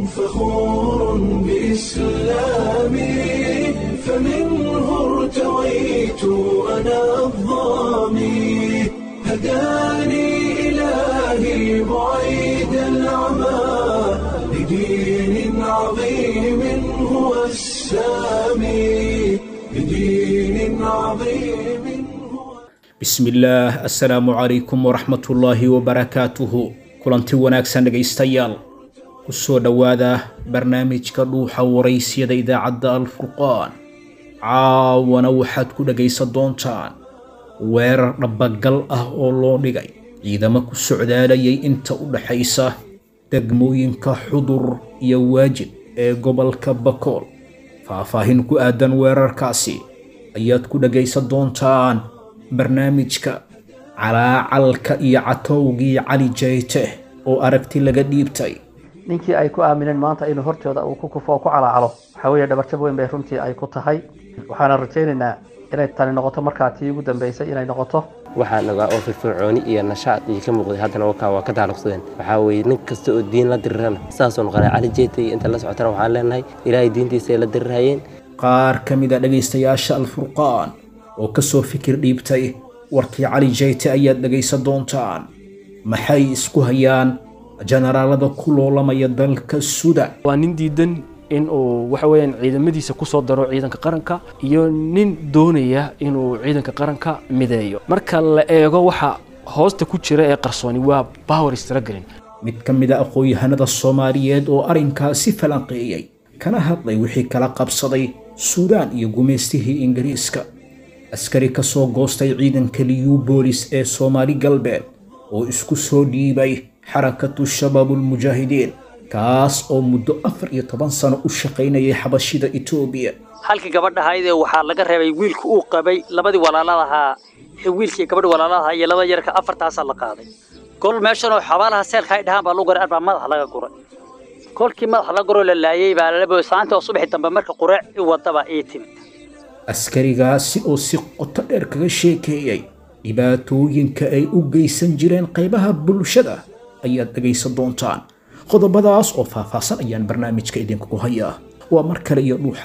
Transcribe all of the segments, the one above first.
فخور بإسلامي فمنه ارتويت أنا الضامي هداني إلهي بعيد العمى لدين عظيم هو السامي لدين عظيم هو bismillaah assalaamu calaykum waraxmatullaahi wabarakaatuhu kulanti wanaagsan dhegaystayaal ku soo dhowaada barnaamijka dhuuxa waraysyada idaacadda alfurqaan caawana waxaad ku dhegaysan doontaan weerar dhabbagal ah oo loo dhigay ciidamo ku socdaalayay inta u dhaxaysa degmooyinka xudur iyo waajib ee gobolka bakool faahfaahin ku aadan weerarkaasi ayaad ku dhegaysan doontaan barnaamijka calaacalka iyo catowgii cali jayte oo aragti laga dhiibtay ninkii ay ku aamineen maanta inuu hortooda uu ku kufo oo ku calaacalo waxaa weeye dhabarjab weyn bay runtii ay ku tahay waxaana rajaynaynaa inay tani noqoto markaa tii ugu dambeysay inay noqoto waxaa nagaa oo firfircooni iyo nashaad iyo ka muuqday haddana wakaa waa ka taaluqsadeen waxaa weeye nin kasta oo diin la dirirana saasoo noqonay cali jeeta iyo inta la socotana waxaan leenahay ilaahay diintiisa ay la dirirhayeen qaar ka mid a dhegaystayaasha alfurqaan oo ka soo fikir dhiibtay warkii cali jayte ayaad dhegaysan doontaan maxay isku hayaan jenaraalada ku loolamaya dalka sudan waa nin diidan in uu waxa weeyaan ciidamadiisa kusoo daro ciidanka qaranka iyo nin doonaya inuu ciidanka qaranka mideeyo marka la eego waxa hoosta ku jira ee qarsooni waa power struggling mid ka mid a aqoon-yahanada soomaaliyeed oo arrinkaasi falanqeeyey kana hadlay wixii kala qabsaday suudaan iyo gumaystihii ingiriiska askari ka soo goostay ciidanka liyu boolis ee soomaali galbeed oo isku soo dhiibay xarakatu shabaabulmujaahidiin kaas oo muddo afar iyo toban sano u shaqaynayay xabashida etoobiya halkii gabadhahaydee waxaa laga reebay wiilka uu qabay labadii walaaladahaa wiilkii gabadhi walaaladahaa iyo laba yarka afartaasaa la qaaday kol meeshanoo xabaalaha seelka ay dhahaan baa lagu garay arbaa madaxa laga guray kolkii madaxa laga guroo la laayey baa lalabo saanta oo subaxi dambe marka qureec i wadaba ii timid askarigaasi oo si qoto dheer kaga sheekeeyey dhibaatooyinka ay u geysan jireen qaybaha bulshada ayaad dhegaysan doontaan qodobadaas oo faahfaahsan ayaan barnaamijka idinkugu hayaa waa mar kale iyo dhuuxa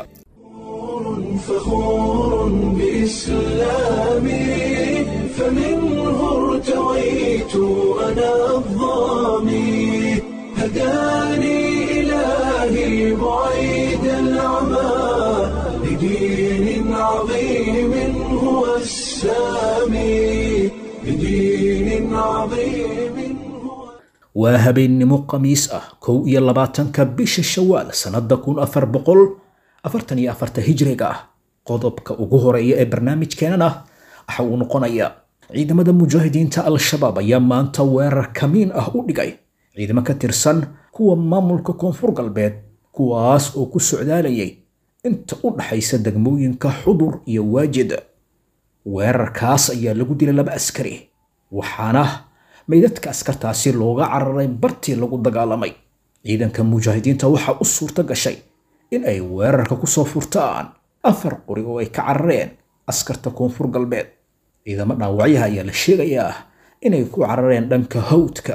فخور بإسلامي فمنه ارتويت أنا الضامي هداني إلهي بعيد العمى لدين عظيم هو السامي لدين عظيم هو waa habeennimo khamiis ah kow iyo labaatanka bisha shawaal sannadda kun afar boqol afartan iyo afarta hijriga ah qodobka ugu horeeya ee barnaamijkeenana waxa uu noqonayaa ciidamada mujaahidiinta al-shabaab ayaa maanta weerar kamiin ah u dhigay ciidamo ka tirsan kuwa maamulka koonfur galbeed kuwaas oo ku socdaalayay inta u dhaxaysa degmooyinka xudur iyo waajid weerarkaas ayaa lagu dilay laba askari waxaana meydadka askartaasi looga cararay bartii lagu dagaalamay ciidanka mujaahidiinta waxaa u suurto gashay in ay weerarka ku soo furtaan afar qori oo ay ka carareen askarta koonfur galbeed ciidamo dhaawacyaha ayaa la sheegayaa inay ku carareen dhanka hawdka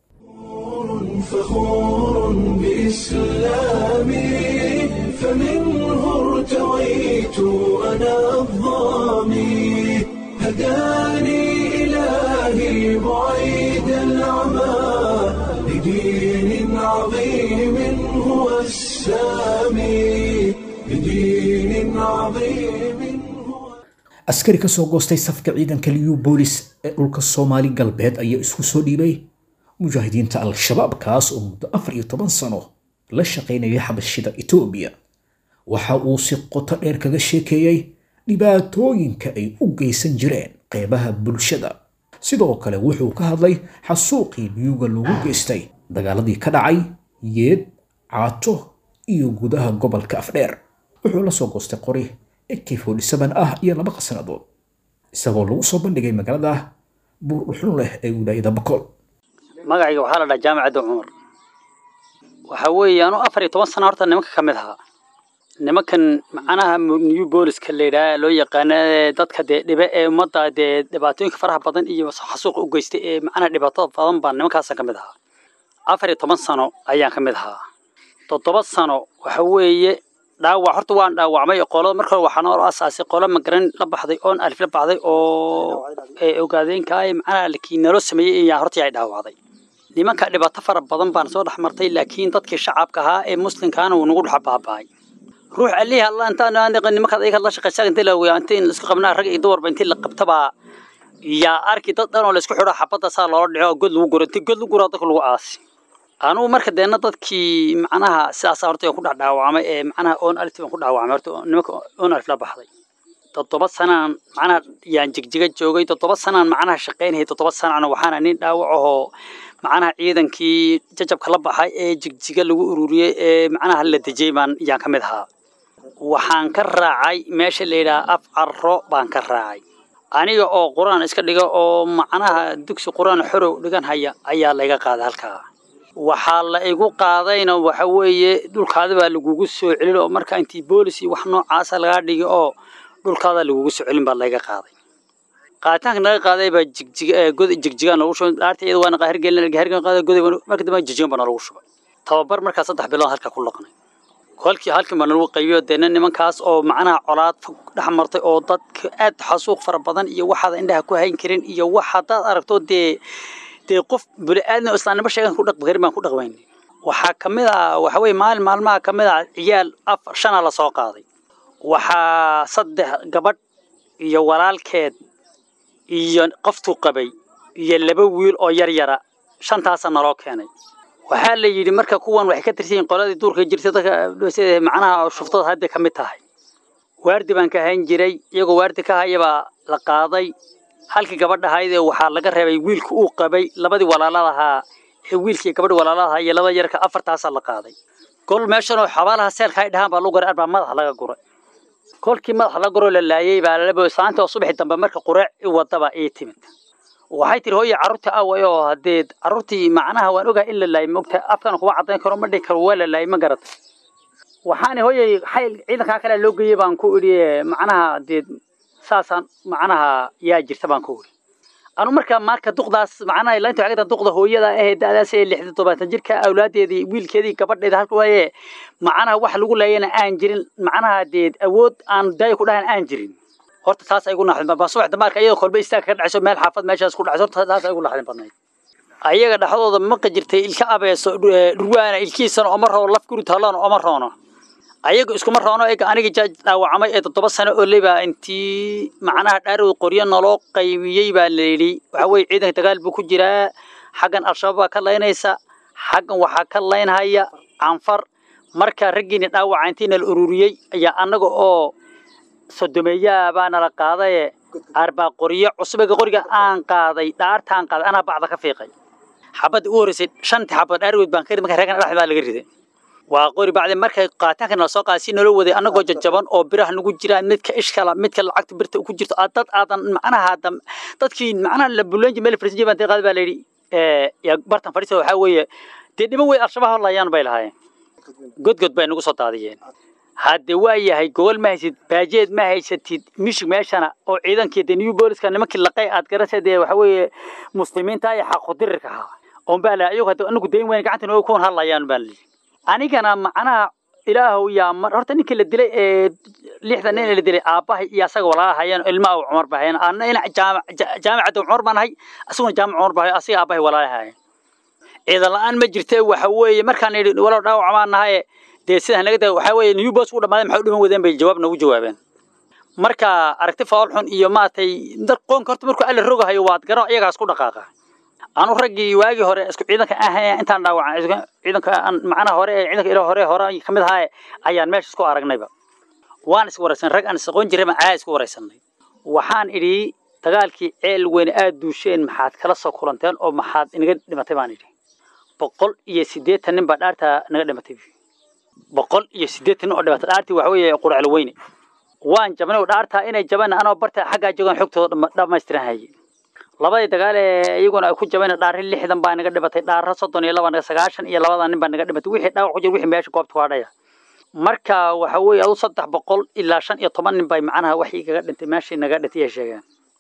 فخور بإسلامي فمنه ارتويت أنا الضامي هداني إلهي بعيد العمى لدين عظيم هو السامي لدين عظيم هو askari ka soo goostay safka ciidanka liyu boolis ee dhulka soomaali galbeed ayaa isku soo dhiibay mujaahidiinta al-shabaab kaas oo muddo afar iyo toban sano la shaqaynayay xabashida etoobiya waxa uu si qoto dheer kaga sheekeeyey dhibaatooyinka ay u geysan jireen qeybaha bulshada sidoo kale wuxuu ka hadlay xasuuqii liyuga loogu geystay dagaaladii ka dhacay yeed caato iyo gudaha gobolka afdheer wuxuu la soo goostay qori ak ah iyo laba qasnadood isagoo lagu soo bandhigay magaalada buur dhuxun leh ee wilaayada bakool magacayga waxaa la dhahaa jaamacadda cumar waxa weeye anu afar iyo toban sana horta nimanka ka mid ahaa nimankan macnaha new booliska la yidhaha loo yaqaana ee dadka dee dhibe ee ummadda dee dhibaatooyinka faraha badan iyo xasuuqa u geystay ee macnaha dhibaatada badan baa nimankaasa ka mid ahaa afar iyo toban sano ayaan ka mid ahaa toddoba sano waxa weeye dhaawac horta waan dhaawacmay qolada marka hore waxaa noo asaasay qolo magaran la baxday oon alif la baxday oo ee ogaadeenka ay macnaha laakiin naloo sameeyey ayaa horta ay dhaawacday nimanka dhibaato fara badan baan soo dhex martay laakiin dadkii shacabka ahaa ee muslimkaana wuu nagu dhex baaba'ay ruux alihi alla intaan nimankaad ayaga la shaqaysaa intii la weyaa intii isku qabnaa rag iyo dumarba intii la qabtabaa yaa arki dad dhan oo la isku xidho xabadda saa loola dhico oo god lagu guro intii god lagu guro dadka lagu aasi anugu marka deena dadkii macnaha sidaas horta ku dhex dhaawacmay ee macnaha oon alif baan ku dhaawacmay horta nimanka oon alif la baxday toddoba sanaan macnaha yaan jigjiga joogay toddoba sanaan macnaha shaqaynayay toddoba sanana waxaana nin dhaawac ahoo macnaha ciidankii jajabka la baxay ee jigjiga lagu ururiyey ee macnaha la dejiyey baan yaan ka mid ahaa waxaan ka raacay meesha la yidhaha af carro baan ka raacay aniga oo qur-aan iska dhiga oo macnaha dugsi qur-aan xorow dhigan haya ayaa layga qaaday halkaa waxaa la igu qaadayna waxa weeye dhulkaada baa lagugu soo celin oo marka intii boolis iyo wax noocaasa lagaa dhigi oo dhulkaada lagugu soo celin baa layga qaaday qaaditaanka naga qaaday baa jigjig god jigjigaan lagu shubay dhaarta iyada waana qaahir gelin gaahirkan qaaday goday marka dambe jigjigan baa nalagu shubay tababar markaa saddex bilood halkaa ku laqnay kolkii halkii baa nalagu qaybiyo deena nimankaas oo macnaha colaad fog dhex martay oo dadka aad xasuuq fara badan iyo waxaad indhaha ku hayn karin iyo wax haddaad aragto dee dee qof bini-aadmi oo islaamnimo sheegan ku dhaqmi karin baan ku dhaqmayni waxaa ka mid ah waxa weye maalin maalmaha ka mid ah ciyaal afar shanaa la soo qaaday waxaa saddex gabadh iyo walaalkeed iyo qoftuu qabay iyo laba wiil oo yar yara shantaasa naloo keenay waxaa la yidhi marka kuwan waxay ka tirsan yihiin qoladii duurka jirtay dadka sida macnaha shuftada hadda ka mid tahay waardi baan ka hayn jiray iyagoo waardi ka hayabaa la qaaday halkii gabadha ahaydee waxaa laga reebay wiilka uu qabay labadii walaalada ahaa ee wiilkii gabadhi walaalada ahaa iyo labada yarka afartaasaa la qaaday gol meeshan oo xabaalaha seelka ay dhahaan baa lagu guray arbaa madaxa laga guray kolkii madaxa laga guroo la laayay baa lalabo saanta oo subaxi dambe marka qureec i wadaba ii timid waxay tiri hooye carruurta away oo haddee carruurtii macnaha waan ogahay in la laayay mogta afkana kuma caddayn karo ma dhihi karo waa la laayay ma garatay waxaana hooyey xayl ciidankaa kale loo geeyey baan ku idhi macnaha dee saasaan macnaha yaa jirta baan ku idhi anu markaa marka duqdaas macnaha laanta waxay ka duqda hooyada ahee da'daas ee lixdan todobaatan jirka awlaadeedii wiilkeedii gabadheeda halka waaye macnaha wax lagu laayana aan jirin macnaha dee awood aan daayo ku dhahan aan jirin horta taas ay igu naxdin baa subax damaarka iyadoo kolba istaag ka dhacayso meel xaafad meeshaas ku dhacayso horta taas ay igu naxdin badnayd ayaga dhexdooda maqa jirtay ilka abeeso dhurwaana ilkiisana oma roono laf guri tallana oma roono ayaga iskuma roono ega aniga jaaj dhaawacmay ee toddoba sano oo lebaa intii macnaha dhaarow qoryo naloo qaybiyey baa la yidhi waxa weye ciidanka dagaal buu ku jiraa xaggan al-shabaab baa ka laynaysa xaggan waxaa ka laynhaya canfar marka raggiina dhaawaca intii nala ururiyey ayaa annaga oo sodomeeyaa baa nala qaadaye arbaa qoryo cusubega qoriga aan qaaday dhaartaan qaaday anaa bacda ka fiiqay xabadda u horreysay shantii xabad dhaarweyd baan ka rid marka reegan dhexdaa laga riday waa qori bacdi markay qaataanka nala soo qaaday si nala waday annagoo jajaban oo biraha nagu jiraan midka ishkala midka lacagta birta ku jirto dad aadan macnaha dadkii macnaha la bulanji meel farsiye baan qaad baa la yidhi yaa bartan fadhiisa waxaa weeye dee dhiman wey al-shabaab layaan bay lahaayeen godgod bay nagu soo daadiyeen hadde waa yahay gogol ma haysid baajeed ma haysatid mishig meeshana oo ciidankii de new booliska nimankii laqay aad garasa dee waxa weeye muslimiinta iyo xaqudirirka ahaa oon baa lahay ayagu hadda anagu dayn weyn gacanta nooga kuwan hadlayaan baa layihi anigana macnaha ilaahow yaa mar horta ninkii la dilay ee lixdan nin la dilay aabbahay iyo asaga walaalahayeen ilmaha cumar bahayeen anna ina jaamicadda cumar baan ahay asaguna jaamic cumar bahay asiga aabbahay walaalahayeen ciidan la-aan ma jirte waxa weeye markaan yidhi walow dhaawac baan nahaye dee sidaa naga da waxaa weeye new boss u dhamaaday maxay u dhiman wadeen bay jawaab noogu jawaabeen marka aragti faal xun iyo maaragtay dad qoonka horta markuu alla rogahayo waad garo iyagaas ku dhaqaaqa anu raggii waagii hore isku ciidanka ahaya intaan dhaawacan ciidanka macnaha hore ee ciidanka ilo hore hore ka mid ahaa ayaan meesha isku aragnayba waan is waraysan rag aan isaqoon jiray baan aad isku waraysanay waxaan idhi dagaalkii ceel weyn aad duusheen maxaad kala soo kulanteen oo maxaad inaga dhimatay baan idhi boqol iyo siddeetan nin baa dhaartaa naga dhimatay boqol iyo siddeetan nin oo dhimatay dhaartii waxa weeye quraclo weyne waan jabnay oo dhaartaa inay jabeen anoo barta xaggaa joogaan xogtooda dhammaystiran hayay labadii dagaal ee iyaguna ay ku jabeen dhaarri lixdan baa naga dhimatay dhaarro soddon iyo laba naga sagaashan iyo labadan nin baa naga dhimatay wixii dhaawac ku jira wixii meesha goobta ku hadhaya marka waxa weeye adu saddex boqol ilaa shan iyo toban nin bay macnaha wax igaga dhintay meeshii naga dhintay ay sheegeen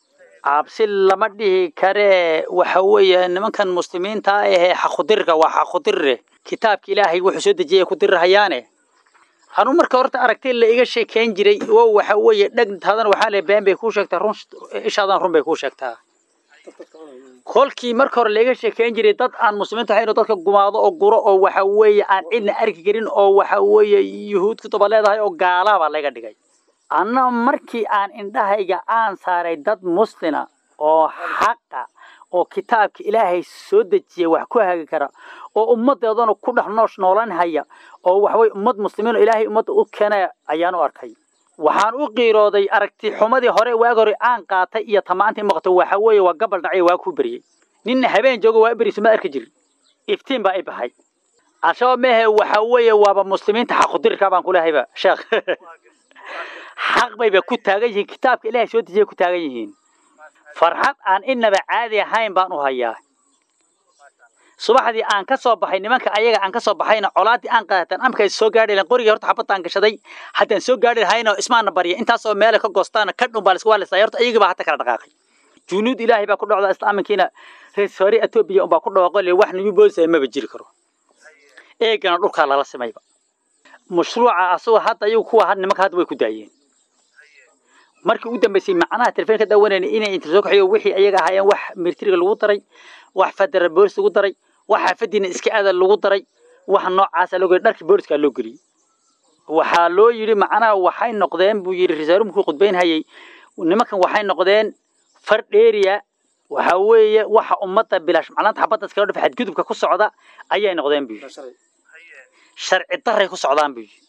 cabsi lama dhihi karee waxa weeye nimankan muslimiinta ah ahee xaqudirka waa xaqudirre kitaabka ilaahay wuxuu soo dejiyay ku dirirahayaane anu marka horta aragtay la iga sheekeyn jiray wo waxa weeye dhegtaadana waxaa le been bay kuu sheegtaa run ishaadan run bay kuu sheegtaa kolkii marka hore laiga sheekeyn jiray dad aan muslimiinta ahayn oo dadka gumaado oo guro oo waxa weeye aan cidna arki karin oo waxa weeye yuhuud ku daba leedahay oo gaalabaa laga dhigay anna markii aan indhahayga aan saaray dad muslina oo xaqa oo kitaabka ilaahay soo dejiyay wax ku hagi kara oo ummadeedana ku dhex noosh noolan haya oo waxaweye ummad muslimiin oo ilaahay ummadda u keenaya ayaan u arkay waxaan u qiirooday aragti xumadii hore waag hore aan qaatay iyo tamaantii muuqato waxa weeye waa gabal dhacay waa ku beriyey ninna habeen joogo waa beriso ma arki jirin iftiin baa i baxay al-shabaab mehe waxa weeye waaba muslimiinta xaqudirka baan kulehayba sheekh xaq bayba ku taagan yihiin kitaabka ilaahay soo dejiyay ku taagan yihiin farxad aan inaba caadi ahayn baan u hayaa subaxdii aan ka soo baxay nimanka ayaga aan ka soo baxayna colaadii aan qaatan amka soo gaadhi lahayn qorigii horta xabadaan gashaday haddaan soo gaadhi lahayna ismaana barya intaasoo meele ka goostaana ka dhun baa la isku waalisa horta iyagii baa hata kala dhaqaaqay junuud ilaahay baa ku dhocda islaaminkiina rees hore etoobiya unbaa ku dhawaaqo le wax nagu boolisa maba jiri karo eegana dhulkaa lala simayba mashruuca asagoo hadda ayagu kuwa nimanka hadda way ku daayeen markii ugu dambeysay macnaha telefoon ka daawanayna inay inta soo kaxiyo wixii ayaga ahaayeen wax militariga lagu daray wax federal boolis lagu daray wax xaafadiina iska aada lagu daray wax noocaasa loo geliyay dharkii booliska loo geliyey waxaa loo yidhi macnaha waxay noqdeen buu yidhi risaalu markuu khudbaynhayay nimankan waxay noqdeen far dheeriya waxa weeye waxa ummadda bilaash macnaanta xabadda iskala dhufa xadgudubka ku socda ayay noqdeen buu yidhi sharci daray ku socdaan buu yidhi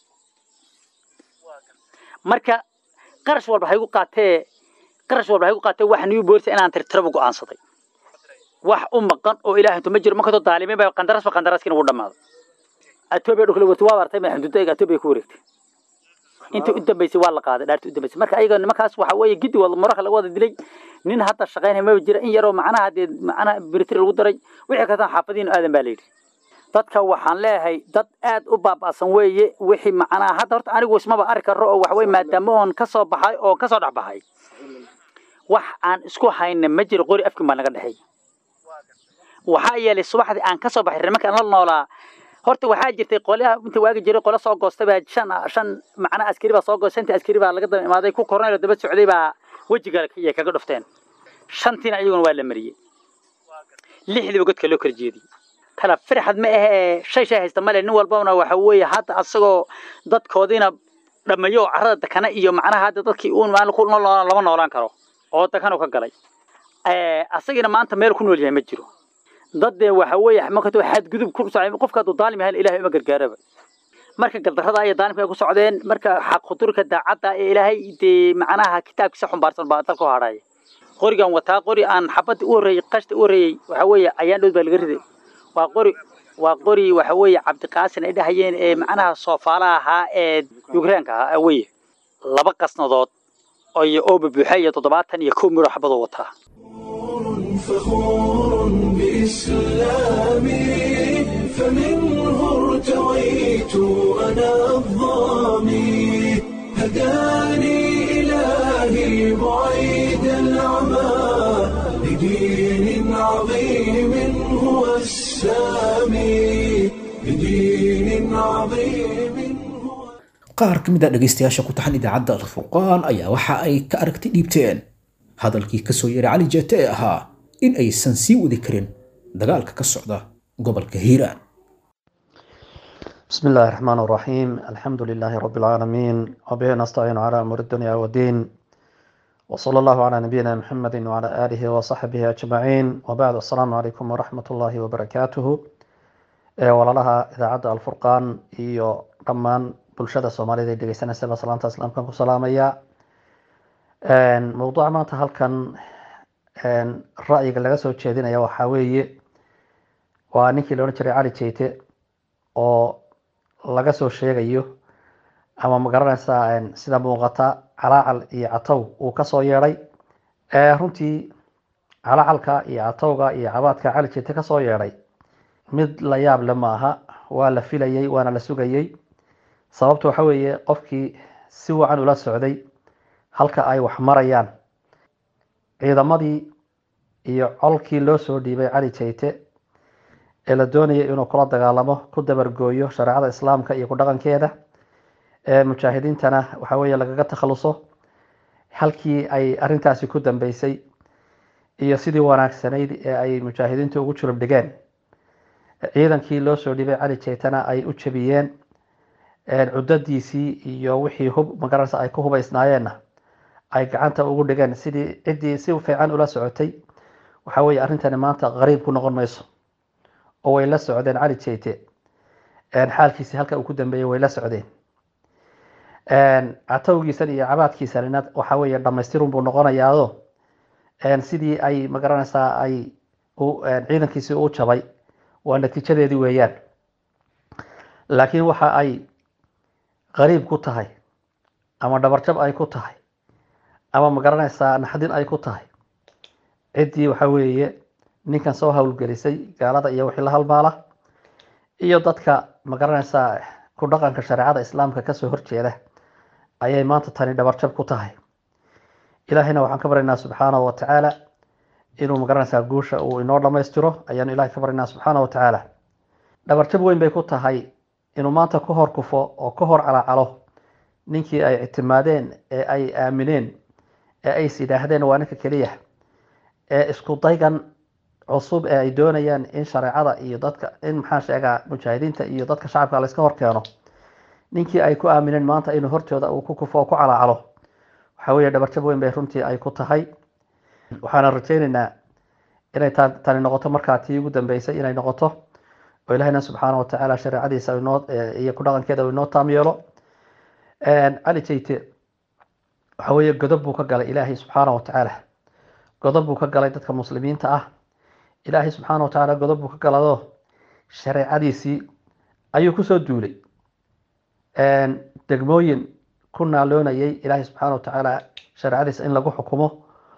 marka qarash walba haygu qaatee qarash walba haygu qaatee wax new boolisa inaan tirtiraba go'aansaday wax u maqan oo ilaahay intu ma jiro markastoo daalimiin baa qandarasba qandaraskiina ugu dhammaado atoobiya dhulka la wartay waa bartay ma xududayga atoobiya ku wareegtay intii u dambeysay waa la qaaday dhaartii u dambeysay marka ayaga nimankaas waxa weeye giddi wada maraka laga wada dilay nin hadda shaqaynaya maba jira in yaroo macnaha dee macnaha britri lagu daray wixii kastaan xaafadiinu aadan baa layidhi dadka waxaan leeyahay dad aad u baaba'san weeye wixii macnaha hadda horta anigu ismaba arki karo oo waxaweye maadaama oon ka soo baxay oo ka soo dhex baxay wax aan isku hayna ma jiro qori afkin baa naga dhexeeya waxaa yeelay subaxdii aan ka soo baxay nimankaan la noolaa horta waxaa jirtay qolyaha inta waagi jiray qolo soo goostay baa shan shan macnaha askari baa soo goostay shantii askari baa laga daba imaaday ku korneyl daba socday baa wejiga yay kaga dhufteen shantiina iyaguna waa la mariyey lixdiiba godka loo kala jeediyey kala firxad ma ahee shay shay haysta male nin walbana waxa weeye hadda asagoo dadkoodiina dhammeeyo oo carrada dakana iyo macnaha hadda dadkii uun maalin ku nool lama noolaan karo oo dakanu ka galay asagina maanta meel ku nool yahay ma jiro daddee waxa weeye markatoo xadgudub ku socday qofka hadduu daalim yahay ilaahay uma gargaaraba marka galdarrada iyo daalimka ay ku socdeen marka xaq khuturka daacadda ee ilaahay dee macnaha kitaabkiisa xumbaarsan baa dalka u hadhaya qorigan wataa qori aan xabadda u horreeyey qashta u horreeyey waxa weeye ayaan dhowd baa laga riday waa qori waa qori waxa weeye cabdiqaasin ay dhahayeen ee macnaha soofaalaha ahaa ee yukraanka ahaa weye laba qasnadood iyo ooba buuxa iyo toddobaatan iyo kow midho xabadoo wataa فخور بإسلامي فمنه ارتويت أنا الظامي هداني إلهي بعيد العمى لدين عظيم هو السامي لدين عظيم هو qaar ka mid a dhegaystayaasha ku taxan idaacadda alfurqaan ayaa waxa ay ka aragti dhiibteen hadalkii ka soo yeeray cali jeete ee ahaa in aysan sii wadi karin dagaalka ka socda gobolka hiiraan بسم الله الرحمن الرحيم الحمد لله رب العالمين وبه نستعين على أمور الدنيا والدين وصلى الله على نبينا محمد وعلى آله وصحبه أجمعين وبعد السلام عليكم ورحمة الله وبركاته ee walaalaha idaacadda alfurqaan iyo dhammaan bulshada soomaalida ee dhegeysanaysa salaanta islaamkan ku salaamaya mowduuca maanta halkan ra'yiga laga soo jeedinaya waxaa weeye waa ninkii la odhan jiray cali jeyte oo laga soo sheegayo ama magaranaysaa sida muuqata calaacal iyo catow uu kasoo yeedhay runtii calaacalka iyo catowga iyo cabaadka cali jeyte kasoo yeedhay mid la yaab le ma aha waa la filayey waana la sugayey sababta waxa weeye qofkii si wacan ula socday halka ay wax marayaan ciidamadii iyo colkii loo soo dhiibay cali jayte ee la doonayay inuu kula dagaalamo ku dabargooyo shareecada islaamka iyo ku dhaqankeeda ee mujaahidiintana waxa weeye lagaga takhaluso halkii ay arrintaasi ku dambeysay iyo sidii wanaagsanayd ee ay mujaahidiintu ugu julub dhigeen ciidankii loo soo dhibay cali jaytana ay u jabiyeen cudadiisii iyo wixii hub magaranaysa ay ku hubaysnaayeenna ay gacanta ugu dhigeen sidii ciddii si fiican ula socotay waxa weeye arrintani maanta qariib ku noqon mayso oo way la socdeen cali jayte xaalkiisi halka uu ku dambeeyey way la socdeen catowgiisan iyo cabaadkiisanina waxa weeye dhamaystirun buu noqonayaado sidii ay magaranaysaa ay ciidankiisii u jabay waa natiijadeedii weeyaan laakiin waxa ay qariib ku tahay ama dhabarjab ay ku tahay ama magaranaysaa naxdin ay ku tahay ciddii waxa weeye ninkan soo howlgelisay gaalada iyo wixii la halmaala iyo dadka magaranaysaa ku dhaqanka shareecada islaamka kasoo horjeeda ayay maanta tani dhabarjab ku tahay ilaahayna waxaan ka baryaynaa subxaanahu wa tacaala inuu magaranaysaa guusha uu inoo dhammaystiro ayaanu ilahay ka baryaynaa subxaanahu wa tacaala dhabarjab weyn bay ku tahay inuu maanta ka hor kufo oo ka hor calacalo ninkii ay ictimaadeen ee ay aamineen ee ay is yidhaahdeen waa ninka keliya ee isku daygan cusub ee ay doonayaan in shareecada iyo dadka in maxaan sheegaa mujaahidiinta iyo dadka shacabka layska hor keeno ninkii ay ku aamineen maanta inuu hortooda uu ku kufo oo ku calacalo waxa weeye dhabarjab weyn bay runtii ay ku tahay waxaana rajaynaynaa inay tani noqoto markaa tii ugu dambeysay inay noqoto oo ilahina subxaana watacaala shareecadiisa inoo iyo ku dhaqankeeda uu inoo taam yeelo cali jayte waxa weeye godob buu ka galay ilaahay subxaana watacaala godob buu ka galay dadka muslimiinta ah ilaahay subxaana watacaala godob buu ka galado shareecadiisii ayuu kusoo duulay degmooyin ku naaloonayay ilaahay subxaana watacaala shareecadiisa in lagu xukumo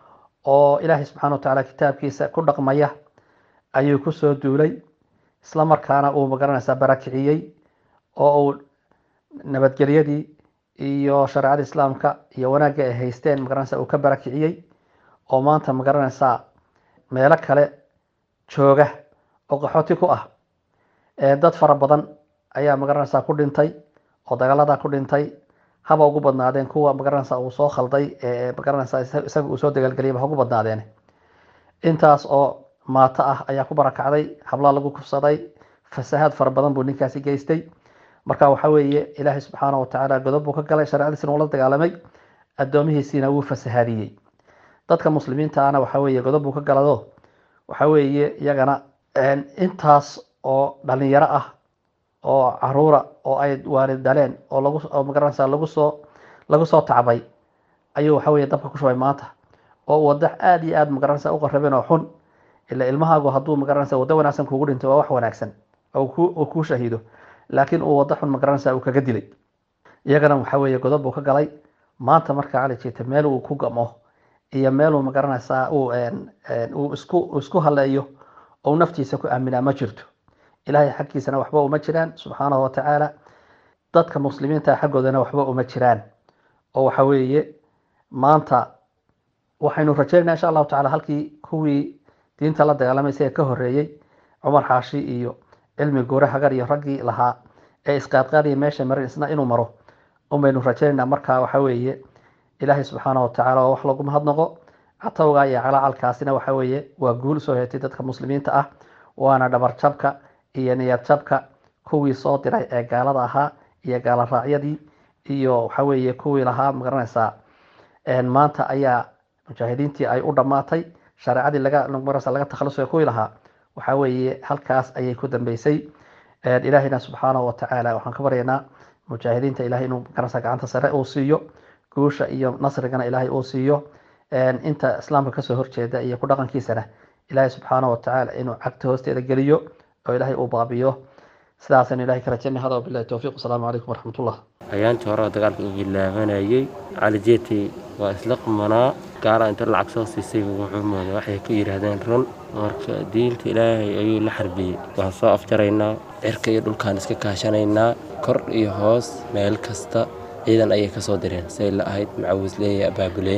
oo ilaahay subxaana watacaala kitaabkiisa ku dhaqmaya ayuu kusoo duulay isla markaana uu magaranaysaa barakiciyey oo uu nabadgelyadii iyo shareecada islaamka iyo wanaagga ay haysteen magaranaysa uu ka barakiciyey oo maanta magaranaysaa meelo kale jooga oo qaxooti ku ah dad fara badan ayaa magaranaysaa ku dhintay oo dagaaladaa ku dhintay haba ugu badnaadeen kuwa magaranaysa uu soo khalday ee magaranaysa isaga uu soo dagaalgeliyay ba ugu badnaadeen intaas oo maato ah ayaa ku barakacday hablaa lagu kufsaday fasahaad fara badan buu ninkaasi geystay marka waxa weeye ilaahay subxaana watacaala godob buu ka galay shareecadiisina ula dagaalamay addoomihiisiina wuu fasahaadiyey dadka muslimiinta ahna waxa weeye godob buu ka galado waxa weeye iyagana intaas oo dhalinyaro ah oo caruura oo ay waalid dhaleen oo lagu oo magaranaysa lagu soo lagu soo tacbay ayuu waxa weeye dabka ku shubay maanta oo wada aada iyo aada magaranaysa u qarrabeen oo xun ila ilmahaagu hadduu magaranaysa waddo wanaagsan kuugu dhinto waa wax wanaagsan oo ku kuu shahiido laakiin uu waddo xun magaranaysa uu kaga dilay iyagana waxa weeye godob buu ka galay maanta marka cali jeeta meel uu ku gamo iyo meeluu magaranaysaa uu uu isku isku haleeyo oo naftiisa ku aaminaa ma jirto ilaahay xaggiisana waxba uma jiraan subxaanahu watacaala dadka muslimiinta xaggoodana waxba uma jiraan oo waxa weeye maanta waxaynu rajeynaa insha allahu tacala halkii kuwii diinta la dagaalamay isaga ka horeeyey cumar xaashi iyo cilmi guure hagar iyo raggii lahaa ee isqaadqaadaya meesha marin isna inuu maro unbaynu rajaynaynaa marka waxa weeye ilaahay subxaana watacaala waa wax lagu mahadnaqo catowga iyo calacalkaasina waxa weeye waa guul soo heetay dadka muslimiinta ah waana dhabarjabka iyo niyad jabka kuwii soo diray ee gaalada ahaa iyo gaala raacyadii iyo waxa weeye kuwii lahaa magaranaysaa maanta ayaa mujaahidiintii ay u dhammaatay shareecadii laga magaranaysa laga takhalusay kuwii lahaa waxa weeye halkaas ayay ku dambeysay ilaahayna subxaanahu watacaala waxaan ka baryaynaa mujaahidiinta ilahay inuu magaranaysa gacanta sare uu siiyo guusha iyo nasrigana ilaahay uu siiyo inta islaamka kasoo horjeeda iyo ku dhaqankiisana ilaahay subxaanahu watacaala inuu cagta hoosteeda geliyo oo ilaahay uu baabiyo sidaasaynu ilahay ka rajaynay hada wabillahi towfiiq wasalaamu calaykum waraxmatullah ayaantii hore oo dagaalka uu bilaabanayay cali jeeti waa isla qumanaa gaala inta lacag soo siisay wuxuu mooday waxay ku yidhaahdeen run marka diinta ilaahay ayuu la xarbiyey waan soo afjaraynaa cirka iyo dhulkaan iska kaashanaynaa kor iyo hoos meel kasta ciidan ayay ka soo direen say la ahayd macawisleeya abaabuleen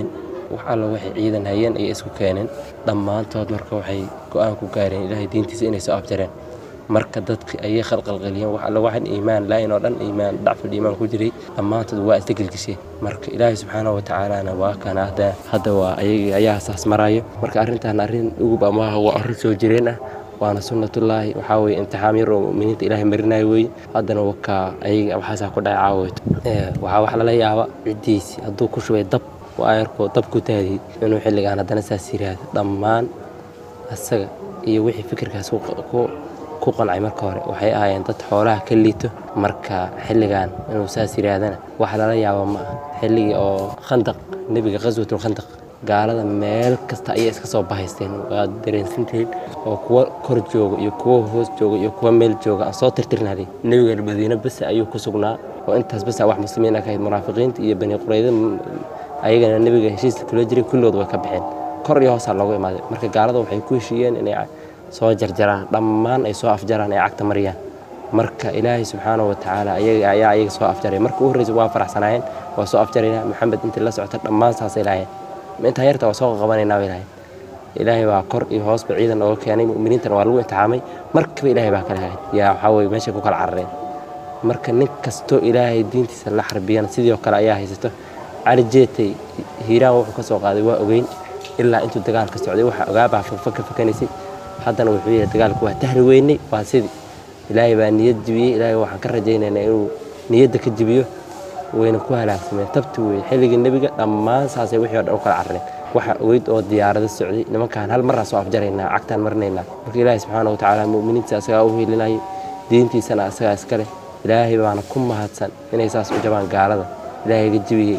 wax alla waxay ciidan hayeen ayay isku keeneen dhammaantood marka waxay go-aan ku gaareen ilaahay diintiisa inay soo afjareen marka dadki ayay khalqalqaliyeen wax alla waxan iimaan laayin oo dhan iimaan dhacful iimaan ku jiray dhammaantood waa isla gelgisheen marka ilaahay subxaanahu watacaalana waa kana hadda hadda waa ayaga ayaa saas maraayo marka arrintan arrin ugub ama waa arrin soo jireen ah waana sunnatullaahi waxaa weye imtixaan yar oo mu'miniinta ilaahay marinayo weye haddana wakaa ayaga waxaasaa ku dhacay caaweyto waxaa wax lala yaaba ciddiisi hadduu ku shubay dab ayarkoo dab ku taadiyey inuu xilligaan haddana saas yiraahdo dhammaan asaga iyo wixii fikirkaas ku qancay marka hore waxay ahaayeen dad xoolaha ka liito marka xilligan inuu saas yiraahdana wax lala yaabo ma ah xilligii oo khandaq nebiga qaswatul khandaq gaalada meel kasta ayay iska soo bahaysteen waad dareensantihiin oo kuwa kor jooga iyo kuwa hoos jooga iyo kuwa meel jooga aan soo tirtirnaaday nebiga madiine bese ayuu ku sugnaa oo intaas bese wax muslimiin ah ka ahayd munaafiqiinta iyo bani qurayda ayagana nebiga heshiiska kula jiray kulligood way ka baxeen kor iyo hoosaa loogu imaaday marka gaalada waxay ku heshiiyeen inay soo jarjaraan dhammaan ay soo afjaraan ay cagta mariyaan marka ilaahay subxaanahu watacaala ayaga ayaa ayaga soo afjaray marka u horreysa waa faraxsanaayeen waa soo afjarayna maxamed intii la socota dhammaan saasay lahaayeen intaa yarta waa soo qaqabanaynaa bay lahayn ilaahay baa kor iyo hoosba ciidan ooga keenay mu'miniintana waa lagu imtixaamay markiiba ilaahay baa kala hayd yaa waxaa weye meeshay ku kala carareen marka nin kastoo ilaahay diintiisa la xarbiyana sidii oo kale ayaa haysato cali jeetay hiiraan wuxuu ka soo qaaday waa ogeyn ilaa intuu dagaalka socday waxaa ogaabaa faka fakanaysay haddana wuxuu yidhi dagaalku waa tahri weynay waa sidii ilaahay baa niyad jibiyey ilaahay waxaan ka rajaynaynaa inuu niyadda ka jibiyo wayna ku halaagsameen tabti weye xilligii nebiga dhammaan saasay wixii o dhan u kala carareen waxa ogeyd oo diyaarado socday nimankaan hal maraa soo afjaraynaa cagtaan marinaynaa marka ilaahay subxaana watacaala mu'miniintiisa asagaa u helinayay diintiisana asagaa iska leh ilaahay baana ku mahadsan inay saas u jabaan gaalada ilaahayga jibiyey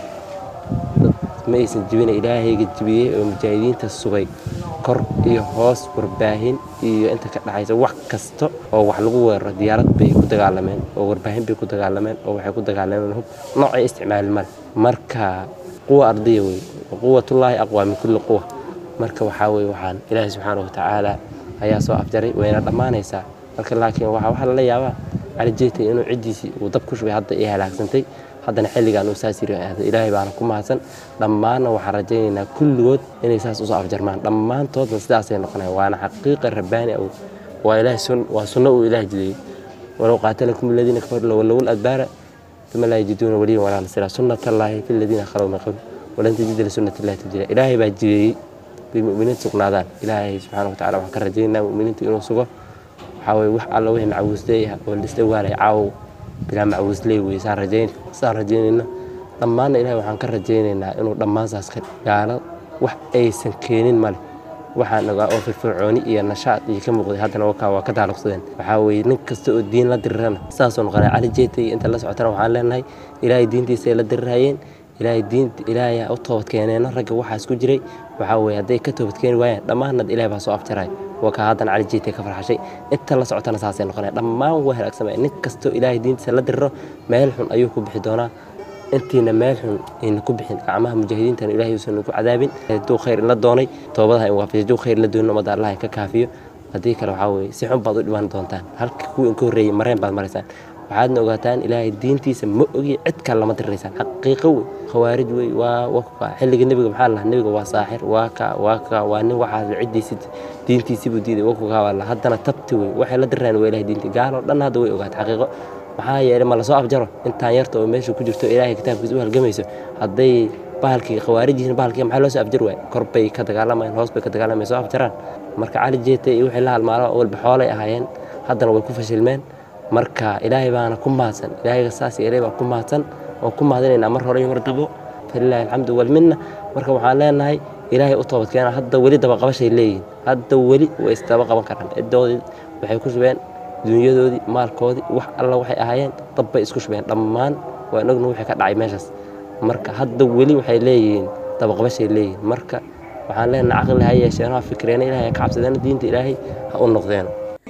ma aysan jibina ilaahayga jibiyey oo mujaahidiinta sugay kor iyo hoos warbaahin iyo inta ka dhexaysa wax kasta oo wax lagu weeraro diyaarad bay ku dagaalameen oo warbaahin bay ku dagaalameen oo waxay ku dagaalameen hub noocay isticmaali male marka quwa ardaya wey quwatullaahi aqwaa min kulli quwa marka waxaa weye waxaan ilaahay subxaana watacaala ayaa soo afjaray wayna dhammaanaysaa marka laakiin waxaa waxaa lala yaabaa cali jeetay inuu ciddiisii uu dab ku shubay hadda ay halaagsantay haddana xilligan uu saas yiri ilaahay baana ku mahadsan dhammaanna waxaan rajaynaynaa kulligood inay saas usoo afjarmaan dhammaantoodna sidaasay noqonayaan waana xaqiiqa rabbaani ah waa ilaahay sun waa sunno uu ilaah jideeyey walow qaatalakum aladiina kafaru lawallawul adbaara uma laa yajiduuna waliyan walaa nasira sunnat allaahi fi aladiina khalow min qabl walan tajida lisunnati illahi tabdiila ilaahay baa jideeyey bay mu'miniinta sugnaadaan ilaahay subxaana watacaala waxaan ka rajaynaynaa mu'miniinta inuu sugo waxaa weye wax alla wixii macawiisleey ah oo lisdhawaalay caawow bilaa macawiisley wey saan rajayn saan rajaynayna dhammaanna ilahay waxaan ka rajaynaynaa inuu dhammaan saas ka gaalo wax aysan keenin male waxaan ogaa oo firfircooni iyo nashaad iyo ka muuqday haddana wakaa waa ka taaluqsadeen waxaa weeye nin kasta oo diin la dirirana saasoo noqonay cali jeetay inta la socotana waxaan leenahay ilaahay diintiisay la dirirhayeen ilaahay diinta ilaahay u toobad keeneeno ragga waxaas ku jiray waxaa weeye hadday ka toobad keeni waayaan dhammaanad ilaahay baa soo afjaray waa kaa haddana cali jeetay ka farxashay inta la socotana saasay noqonaya dhammaan waa halaagsamaya nin kastoo ilaahay diintiisa la diriro meel xun ayuu ku bixi doonaa intiina meel xun ayna ku bixin gacmaha mujaahidiintana ilaahay uusan ku cadaabin hadduu khayr ila doonay toobadaha in waafajiyo hadduu khayr la doonin ummadda allah ka kaafiyo haddii kale waxaa weeye si xun baad u dhiman doontaan halka kuwa inka horreeyey mareen baad maraysaan waxaadna ogaataan ilaahay diintiisa ma ogi cid kale lama diriraysaan xaqiiqo wey khawaarij wey waa waa xilliga nebiga maxaa lahaa nebiga waa saaxir waa ka waa ka waa nin waxaas ciddiisi diintiisi buu diiday wakugaa waa la haddana tabti wey waxay la dirirayan waa ilahay diinti gaaloo dhan hadda way ogaata xaqiiqo maxaa yeelay ma lasoo afjaro intaan yarta oo meesha ku jirto ilaahay kitaabkiisa u halgamayso hadday bahalkii khawaarij yihiin bahalkii maxaa loo soo afjar waay kor bay ka dagaalamayaan hoos bay ka dagaalamayaan soo afjaraan marka cali jeetay iyo wixii la halmaalo walba xoolay ahaayeen haddana way ku fashilmeen marka ilaahay baana ku mahadsan ilaahayga saas yeelay baa ku mahadsan waan ku mahadinaynaa mar hore iyo mar dabo falilaahi alxamdu walminna marka waxaan leenahay ilaahay u toobad keena hadda weli daba qabashay leeyihiin hadda weli way isdaba qaban karaan ciddoodii waxay ku shubeen dunyadoodii maalkoodii wax alla waxay ahaayeen dab bay isku shubeen dhammaan waan ogna wixii ka dhacay meeshaas marka hadda weli waxay leeyihiin dabaqabashay leeyihiin marka waxaan leenahay caqli ha yeesheen ha fikreena ilaahay ha ka cabsadeena diinta ilaahay ha u noqdeen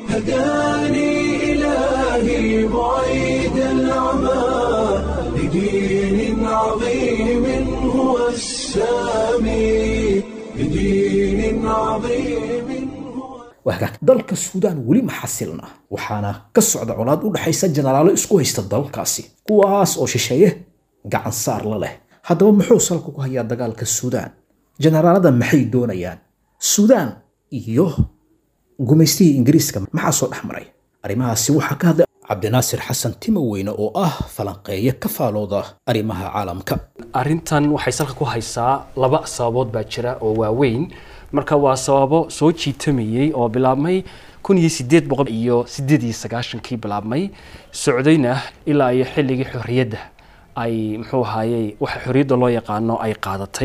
هداني إلهي بعيد العمى لدين عظيم هو السامي لدين عظيم هو waagaag dalka suudaan weli ma xasilna waxaana ka socda colaad u dhexaysa jenaraalo isku haysta dalkaasi kuwaas oo shisheeye gacan saar la leh haddaba muxuu salka ku hayaa dagaalka suudaan jenaraalada maxay doonayaan suudaan iyo gumaystihii ingiriiska maxaa soo dhex maray arrimahaasi waxaa ka hadlay cabdinaasir xasan timoweyne oo ah falanqeeye ka faalooda arrimaha caalamka arrintan waxay salka ku haysaa laba sababood baa jira oo waaweyn marka waa sababo soo jiitamayey oo bilaabmay kun iyo sideed boqol iyo sideed iyo sagaashankii bilaabmay socdayna ilaa iyo xilligii xorriyadda ay muxuu ahaayey waxa xorriyadda loo yaqaano ay qaadatay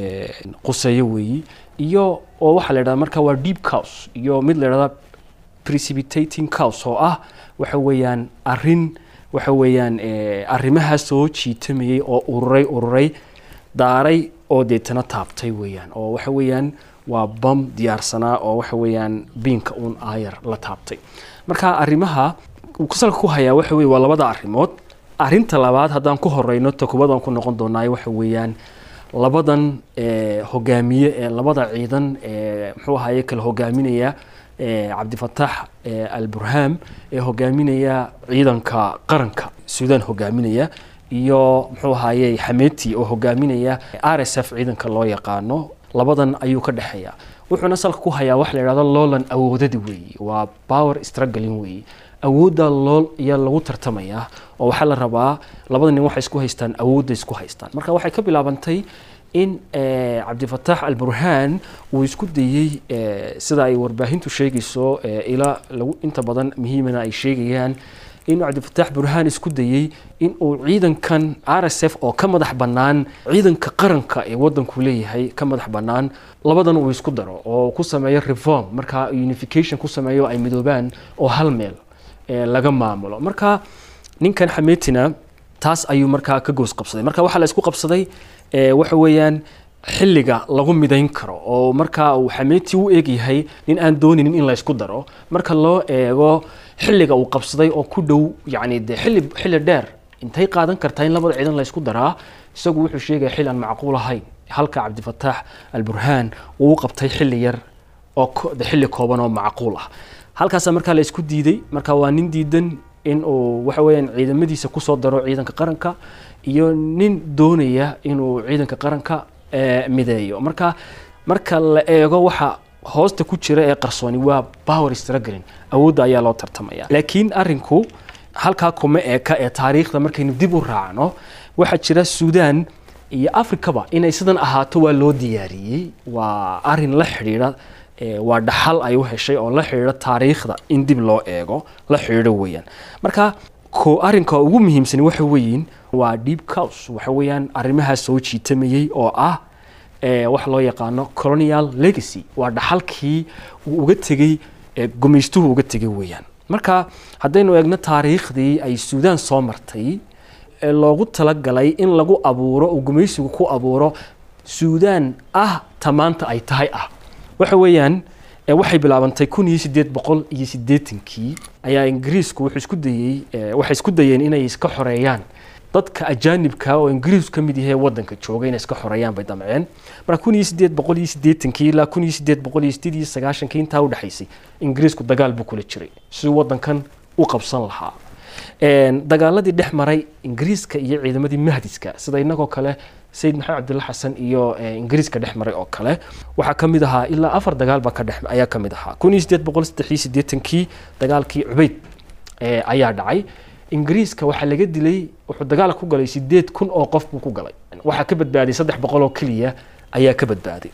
quseeyo weeyi iyo oo waxaa la yidhahda marka waa deep cows iyo mid la yidhahda precipitating cows oo ah waxa weeyaan arrin waxa weeyaan arrimaha soo jiitamayey oo ururay ururay daaray oo deetana taabtay weeyaan oo waxa weeyaan waa bam diyaarsanaa oo waxa weeyaan biinka uun aayar la taabtay marka arrimaha uu salka ku hayaa waxa weye waa labada arrimood arrinta labaad haddaan ku horeyno takubadaan ku noqon doonaayo waxa weeyaan labadan hogaamiye ee labada ciidan ee muxuu ahaye kala hogaaminaya cabdifataax alburham ee hogaaminaya ciidanka qaranka suudaan hogaaminaya iyo muxuu ahaye xameti oo hogaaminaya r s f ciidanka loo yaqaano labadan ayuu ka dhexeeya wuxuuna salka ku hayaa waxa la yidhahdo loolan awoodada weeye waa power struggling weeye awoodda lool ayaa lagu tartamayaa oo waxaa la rabaa labada nin waxay isku haystaan awoodda isku haystaan marka waxay ka bilaabantay in cabdifataax alburhaan uu isku dayey sida ay warbaahintu sheegayso ilaa lagu inta badan muhiimana ay sheegayaan inuu cabdifataax burhaan isku dayey in uu ciidankan r s f oo ka madax bannaan ciidanka qaranka ee waddanku leeyahay ka madax bannaan labadan uu isku daro oo ku sameeyo reform marka unification ku sameeyo ay midoobaan oo hal meel laga maamulo marka ninkan xameetina taas ayuu markaa ka goos qabsaday marka waxaa la isku qabsaday waxa weeyaan xilliga lagu midayn karo oo markaa uu xameeti u eegyahay nin aan dooninin in la isku daro marka loo eego xilliga uu qabsaday oo ku dhow yacni dee xilli xilli dheer intay qaadan kartaa in labada ciidan la isku daraa isagu wuxuu sheegaya xilli aan macquul ahayn halka cabdifataax alburhaan uu u qabtay xilli yar oo xilli kooban oo macquul ah halkaasa markaa la isku diiday marka waa nin diidan in uu waxa weeyaan ciidamadiisa kusoo daro ciidanka qaranka iyo nin doonaya inuu ciidanka qaranka mideeyo marka marka la eego waxa hoosta ku jira ee qarsooni waa power struggling awoodda ayaa loo tartamaya laakiin arinku halkaa kuma eeka ee taariikhda markaynu dib u raacno waxaa jira suudaan iyo afrikaba inay sidan ahaato waa loo diyaariyey waa arin la xidhiidha waa dhaxal ay u heshay oo la xidhiidha taariikhda in dib loo eego la xidhiidho weeyaan marka ko arrinka ugu muhiimsani waxa weeyiin waa deep cows waxa weeyaan arrimaha soo jiitamayey oo ah waxa loo yaqaano colonial legacy waa dhaxalkii uu uga tegey gumaystuhu uga tegay weeyaan marka haddaynu eegno taariikhdii ay suudaan soo martay ee loogu talagalay in lagu abuuro uu gumaysigu ku abuuro suudaan ah ta maanta ay tahay ah waxa weeyaan waxay bilaabantay kun iyo sideed boqol iyo sideetankii ayaa ingiriisku wuxuu isku dayey waxay isku dayeen inay iska xoreeyaan dadka ajaanibka oo ingiriisku ka mid yahay waddanka jooga inay iska xoreeyaan bay damceen marka kun iyo sideed boqol iyo sideetankii ilaa kun iyo sideed boqol iyo sideed iyo sagaashankii intaa u dhexaysay ingiriisku dagaal buu kula jiray siduu waddankan u qabsan lahaa dagaaladii dhex maray ingiriiska iyo ciidamadii mahdiska sida inagoo kale sayid maxamed cabdulla xasan iyo ingiriiska dhex maray oo kale waxaa ka mid ahaa ilaa afar dagaal baa ka dhex ayaa ka mid ahaa kun iyo sideed boqol saddex iyo siddeetankii dagaalkii cubayd ayaa dhacay ingiriiska waxaa laga dilay wuxuu dagaal ku galay sideed kun oo qof buu ku galay waxaa ka badbaaday saddex boqol oo keliya ayaa ka badbaaday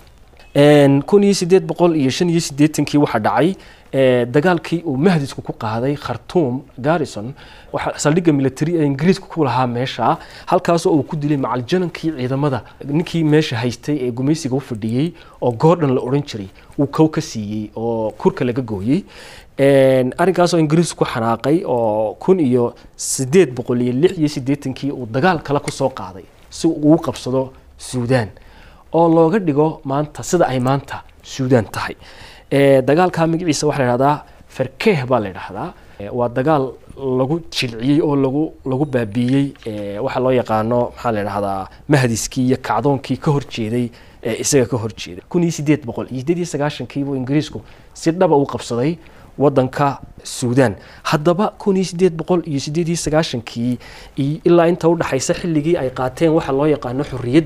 kun iyo sideed boqol iyo shan iyo siddeetankii waxaa dhacay dagaalkii uu mahdisku ku qaaday khartuum garrison waxa saldhigga military ee ingiriisku ku lahaa meesha halkaasoo uu ku dilay macaljankii ciidamada ninkii meesha haystay ee gumaysiga u fadhiyey oo goordhan la odhan jiray uu kow ka siiyey oo kurka laga gooyey arrinkaasoo ingiriisku ku xanaaqay oo kun iyo sideed boqol iyo lix iyo siddeetankii uu dagaal kale kusoo qaaday si uu u qabsado suudaan oo looga dhigo maanta sida ay maanta suudaan tahay dagaalka magaciisa waxaa la dhahdaa farkeeh baa la dhahdaa waa dagaal lagu jilciyey oo lagu lagu baabiiyey waxaa loo yaqaano maxaa la dhahdaa mahdiskii iyo kacdoonkii ka horjeeday isaga ka horjeeday kun iyo sideed boqol iyo sideed iyo sagaashankii buu ingiriisku si dhaba u qabsaday waddanka suudaan haddaba kun iyo sideed boqol iyo sideed iyo sagaashankii ilaa inta udhaxaysa xilligii ay qaateen waxa loo yaqaano xorriyadda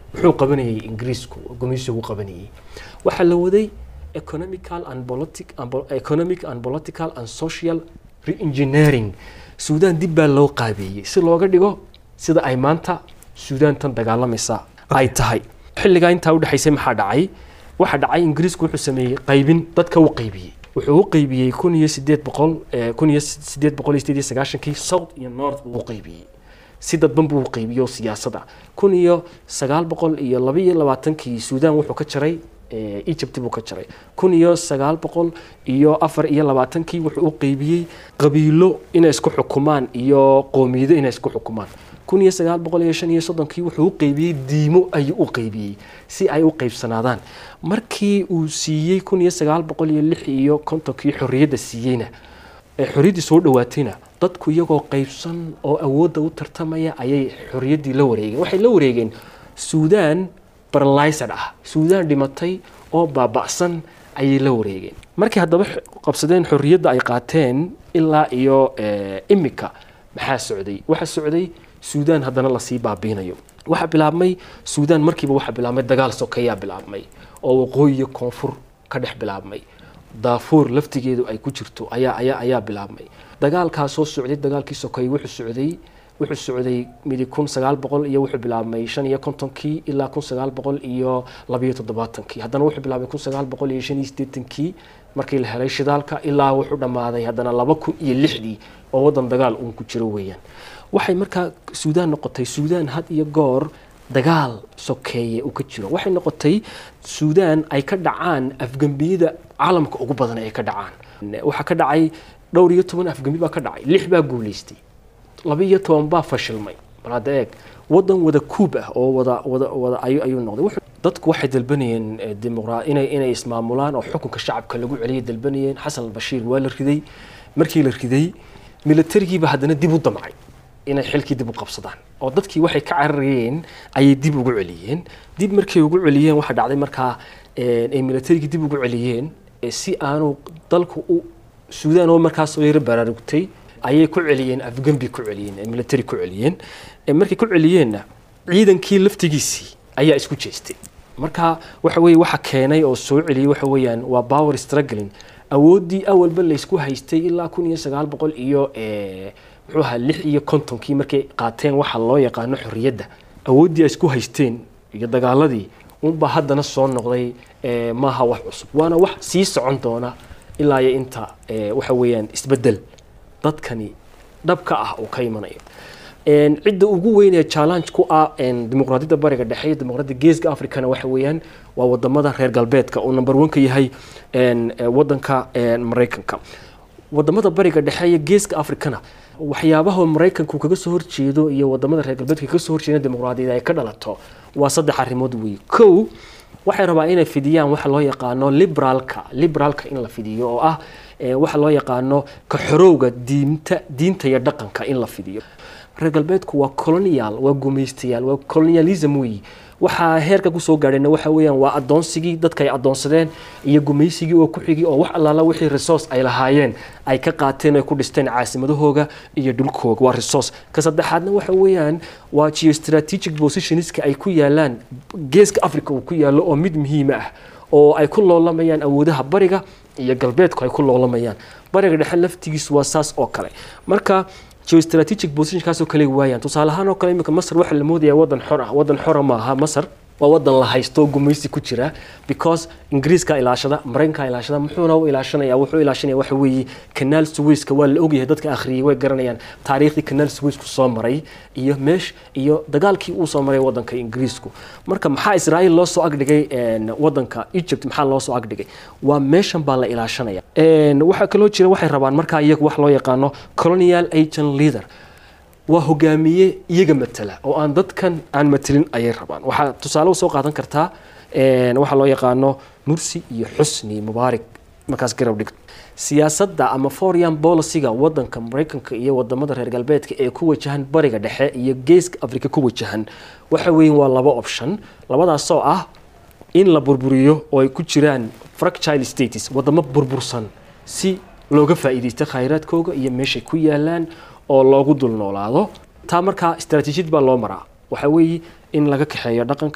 muxuu qabanayay ingiriisku gumaysigu qabanayay waxaa la waday economical and politic and po- economic and political and social re-engineering suudaan dib baa loo qaabeeyey si looga dhigo sida ay maanta suudaan tan dagaalamaysa ay tahay xilligaa intaa udhexaysay maxaa dhacay waxaa dhacay ingiriisku wuxuu sameeyey qaybin dadka u qaybiyey wuxuu u qaybiyey kun iyo sideed boqol eh, kun iyo sideed boqol iyo sideed iyo sagaashankii south iyo north buu u qaybiyey si dadban buu u qaybiyey oo siyaasada kun iyo sagaal boqol iyo laba iyo labaatankii suudaan wuxuu ka jaray eh, egypt buu ka jaray kun iyo sagaal boqol iyo afar iyo labaatankii wuxuu u qaybiyey qabiilo inay isku xukumaan iyo qoomiyado inay isku xukumaan kun iyo sagaal boqol iyo shan iyo soddonkii wuxuu u qaybiyey diimo ayuu u qaybiyey si ay u qaybsanaadaan markii uu siiyey kun iyo sagaal boqol iyo lix iyo kontonkii xorriyadda siiyeyna ee xorriyaddii soo dhawaatayna dadku iyagoo qaybsan oo awoodda u tartamaya ayay xorriyaddii la wareegeen waxay la wareegeen suudaan baralysad ah suudaan dhimatay oo baaba'san ayay la wareegeen markii haddaba x- qabsadeen xorriyadda ay qaateen ilaa iyo eh, imika maxaa socday waxaa socday suudaan haddana lasii baabiinayo waxaa bilaabmay suudaan markiiba waxaa bilaabmay dagaal sokeeyaa bilaabmay oo waqooyi iyo koonfur ka dhex bilaabmay daafuur laftigeedu ay ku jirto ayaa ayaa ayaa bilaabmay dagaalkaa soo socday dagaalkii sokeeye wuxuu socday wuxuu socday midi kun sagaal boqol iyo wuxuu bilaabmay shan iyo kontonkii ilaa kun sagaal boqol iyo labayo toddobaatankii haddana wuxuu bilaabmay kun sagaal boqol iyo shan iyo siddeetankii markii la helay shidaalka ilaa wuxuu dhammaaday haddana laba kun iyo lixdii oo waddan dagaal uun ku jiro weeyaan waxay markaa suudaan noqotay suudaan had iyo goor dagaal sokeeye uu ka jiro waxay noqotay suudaan ay ka dhacaan afgembiyada caalamka ugu badan ay ka dhacaan waxaa ka dhacay dhowr iyo toban afgembi baa ka dhacay lix baa guulaystay laba iyo toban baa fashilmay bal hadda eeg wadan wada kuub ah oo wada wada wada ayuu ayuu noqday Wuxuu- dadku waxay dalbanayeen eh, dimuqra inay inay ismaamulaan oo xukunka shacabka lagu celiyay dalbanayeen xasan albashiir waa la riday markii la riday militarigiiba haddana dib u damcay inay xilkii dib u qabsadaan oo dadkii waxay ka cararayeen ayay dib ugu celiyeen dib markay ugu celiyeen waxaa dhacday markaa eh, ay militarigii dib ugu celiyeen eh, si aanu dalku u suudaan oo markaas soo yaro baraarugtay ayay ku celiyeen afgembi ku celiyeen eh, military ku celiyeen Eh, markay ku celiyeenna ciidankii laftigiisii ayaa isku jeestay marka waxa weeye waxa keenay oo soo celiyey waxa weeyaan waa power struggling awooddii awalba laysku haystay ilaa kun iyo sagaal boqol iyo eh, muxuu ahaa lix iyo kontonkii markay qaateen waxa loo yaqaano xorriyadda awooddii ay isku haysteen iyo dagaaladii unbaa haddana soo noqday eh, maaha wax cusub waana wax sii socon doona ilaa iyo inta eh, waxa weeyaan isbeddel dadkani dhabka ah uu ka imanayo Een, cidda ugu weyn ee challenge ku ah een, dimuqraadiyadda bariga dhexe iyo dimuqraadiyadda geeska africana waxa weeyaan waa wadamada reer galbeedka uu number one ka yahay een, eh, wadanka een, maraykanka wadamada bariga dhexe iyo geeska africana waxyaabaha maraykanku kaga soo horjeedo iyo wadamada reer galbeedka kaga soo horjeeda dimuqraadiyadda ay ka dhalato waa saddex arrimood weeye kow waxay rabaa inay fidiyaan waxa loo yaqaano liberaalka liberaalka in la fidiyo oo ah eh, waxa loo yaqaano ka xorowga diinta diinta iyo dhaqanka in la fidiyo reer galbeedku waa colonial waa gumaystayaal waa colonialism weeyi waxaa heerka kusoo gaadhayna waxa weeyaan waa adoonsigii dadka ay adoonsadeen iyo gumaysigii oo ku xigay oo wax allaala wixii resource ay lahaayeen ay ka qaateen ay ku dhisteen caasimadahooga iyo dhulkooga waa resource ka saddexaadna waxa weeyaan waa geostrategic positionska ay ku yaalaan geeska africa uu ku yaalo oo mid muhiima ah oo ay ku loolamayaan awoodaha bariga iyo galbeedku ay ku loolamayaan bariga dhexe laftigiisu waa saas oo kale marka geostrategic positionkaasoo kale waayaan tusaale ahaan oo kale iminka masar waxaa la moodayaa wadan xor ah wadan xora maaha masar waa wadan la haysto oo gumaysi ku jira because ingiriiska ilaashada maraykanka ilaashada muxuuna u ilaashanaya wuxuu ilaashanaya waxa weeye kanaal suwayska waa la ogyahay dadka akhriyay way garanayaan taariikhdii kanaal suwaysku soo maray iyo meesh iyo dagaalkii uu soo maray wadanka ingiriisku marka maxaa israa'iil loo soo agdhigay een, wadanka egypt maxaa loo soo agdhigay waa meeshan baa la ilaashanaya Een, waxaa kaloo jira waxay rabaan markaa iyagu wax loo yaqaano colonial agent leader waa hogaamiye iyaga matala oo aan dadkan aan matelin ayay rabaan waxaa tusaale usoo qaadan kartaa een, waxaa loo yaqaano mursi iyo xusni mubaarak markaas garab dhigto siyaasadda ama foreign policyga wadanka maraykanka iyo wadamada reer galbeedka ee ku wajahan bariga dhexe iyo geeska afrika ku wajahan waxa weyn waa laba option labadaasoo ah in la burburiyo oo ay ku jiraan fractile states wadamo burbursan si looga faa'iidaysto khayraadkooga iyo meeshay ku yaalaan oo loogu dul noolaado taa markaa istaraatiijiyad baa loo maraa waxa weeye in laga kaxeeyo dhaqanka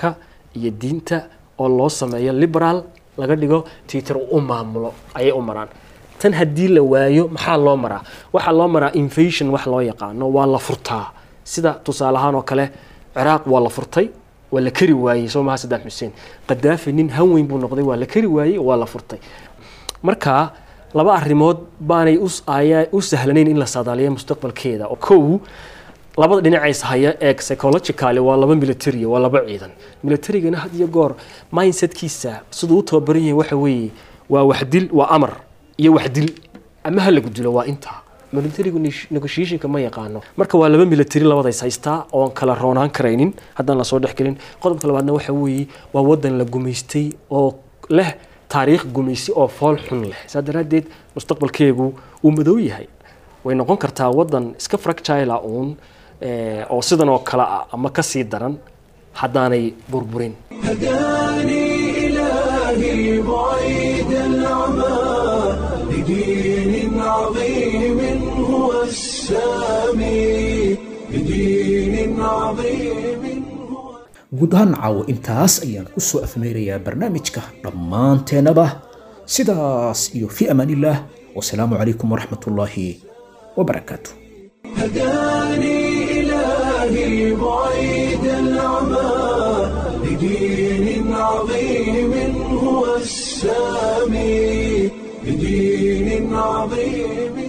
iyo diinta oo loo sameeyo liberaal laga dhigo tiitar u maamulo ayay u maraan tan haddii la waayo maxaa loo maraa waxaa loo maraa invasion wax loo yaqaano waa la furtaa sida tusaale ahaan oo kale ciraaq waa la furtay waa la kari waayey soo maha saddam xuseen qadaafi nin han weyn buu noqday waa la kari waayey waa la furtay marka laba arrimood baanay ayaa u sahlanayn in la saadaaliyo mustaqbalkeeda oo kow labada dhinacays haya eeg psychologically waa laba military waa laba ciidan militarygana had iyo goor mindsetkiisa siduu u tababaran yahay waxa weeye waa waxdil waa amar iyo waxdil ama ha lagu dilo waa intaa militarigu negotiationka ma yaqaano marka waa laba military labadays haystaa oon kala roonaan karaynin haddaan lasoo dhexgelin qodobka labaadna waxa weeye waa wadan la gumaystay oo leh taariikh gumaysi oo fool xun leh saa daraaddeed mustaqbalkeegu uu madow yahay way noqon kartaa wadan iska fractila uun oo sidan oo kale ah ama ka sii daran haddaanay burburin هداني إلهي بعيد العمى لدين عظيم هو السامي لدين عظيم هو guud ahaan caawo intaas ayaan ku soo afmeerayaa barnaamijka dhammaanteennaba sidaas iyo fi amaanillaah wasalaamu calaykum waraxmatullaahi wabarakaatu هداني إلهي بعيد العمى لدين عظيم هو السامي لدين عظيم